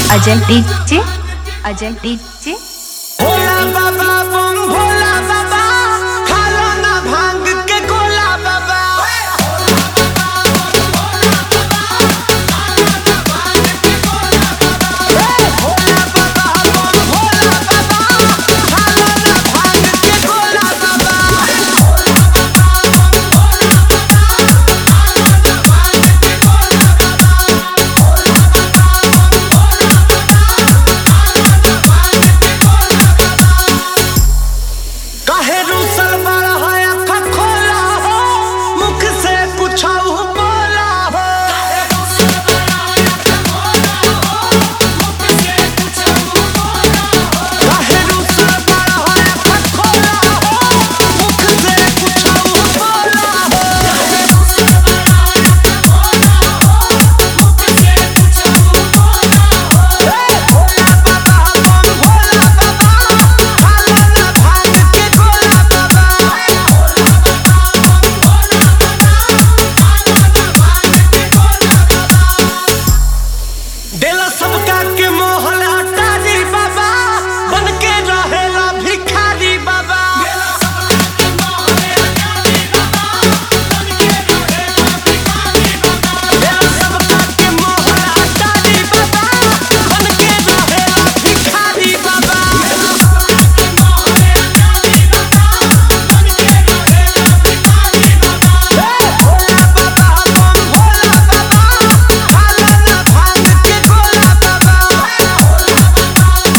Ajay DJ Ajay DJ Bhola Baba बम भोला बाबा खालो ना भांग के गोला बाबा भोला बाबा बम भोला बाबा खालो ना भांग के गोला बाबा काहे रूसल बड़ा है अखा खोला हो मुख से कुछ बोला हो काहे रूसल बड़ा है अखा खोला हो मुख से कुछ बोला हो भोला बाबा बम भोला बाबा खाला ना भांग के गोला बाबा देला सबका के मोहन अटारी बाबा बन के रहेला भिखारी बाबा देला सबका के मोहन अटारी बाबा बन के रहेला भिखारी बाबा भोला बाबा बम भोला बाबा खाला ना भांग के गोला बाबा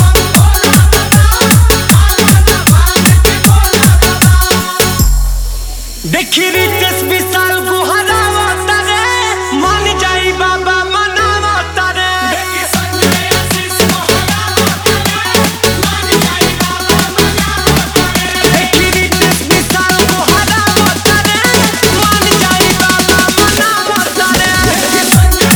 देखी रितेश विशाल गुहरावा तारे मान जाई बाबा मनावा तारे देखी रितेश विशाल गुहरावा तारे मान जाई बाबा मनावा तारे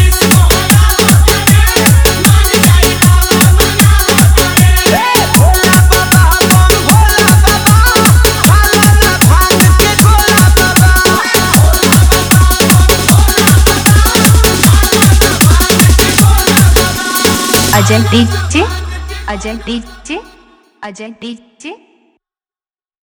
भोला बाबा बम भोला बाबा खाला ना भांग के गोला बाबा Ajay DJ Ajay DJ Ajay DJ